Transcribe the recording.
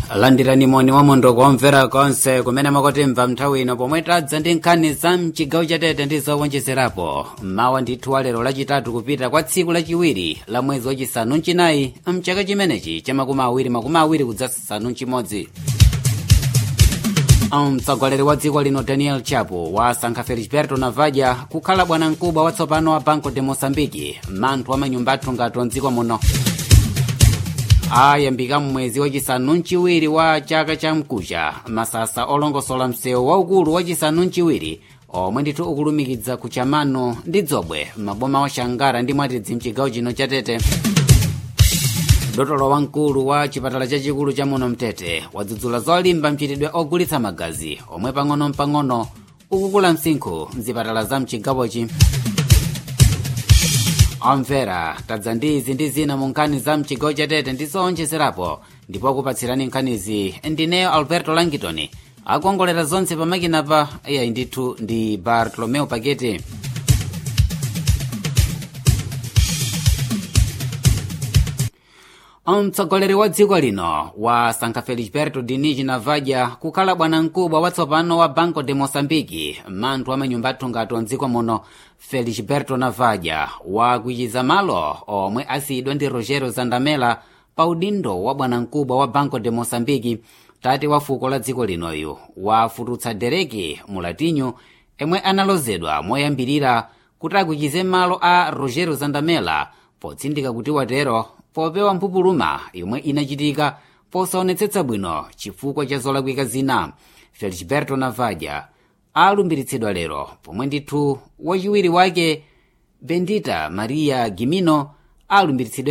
landirani moni wa mondo kuomvera konse kumene makotimva nthawi ino pomwe tadza ndi nkhani za mchigawo chatete ndi zowonjezerapo mawa ndithu wa lero lachitatu kupita kwa tsiku lachiwiri la mwezi wachisanu mchinayi mchaka chimenechi cha makumi awiri makumi awiri kudzasanu mchimodzi mtsogoleri wa dziko lino daniel chapo wasankha felisberto navaja kukhala bwanamkubwa watsopano wa banco de moçambique manthu amanyumba athu ngati mdziko muno ayambika mmwezi wachisanu mchiwiri wa chaka cha mkucha masasa olongosola msewu waukulu wachisanu mchiwiri omwe ndithu ukulumikiza kuchamano ndi dzobwe maboma wa shangara ndi mwatidzi mchigawo chino chatete dotolo wamkulu wa chipatala chachikulu cha muno mtete wadzudzula zolimba mchitidwe ogulitsa magazi omwe pang'ono-pang'ono ukukula msinkhu mzipatala za mchigawochi omvera tadza ndi izi ndi zina mu nkhani za mchigawo chatete ndi zowonjezerapo ndipo akupatsirani nkhanizi ndineyo alberto langitoni akuongolera zonse pamakinapa iyayi ndithu ndi bartolomeo pakete mtsogoleri wa dziko lino wasankha felisberto dinichi navaja kukhala bwanamkubwa watsopano wa banco de moçambique manthu amanyumba athu ngati mdziko muno felisberto navaja wakwichiza malo omwe asiyidwa ndi rogero zandamela pa udindo wa bwanamkubwa wa banco de moçambique tate wa fuko la dziko linoyu wafututsa dereki mulatinyu emwe analozedwa moyambirira kuti akwichize malo a rogero zandamela potsindika kuti watero popewa mphupuluma yomwe inachitika posaonetsetsa bwino chifukwa cha zolakwika zina felisberto navaja alumbiritsidwa lero pomwe ndithu wachiwiri wake bendita maria gimino alumbiritsidwa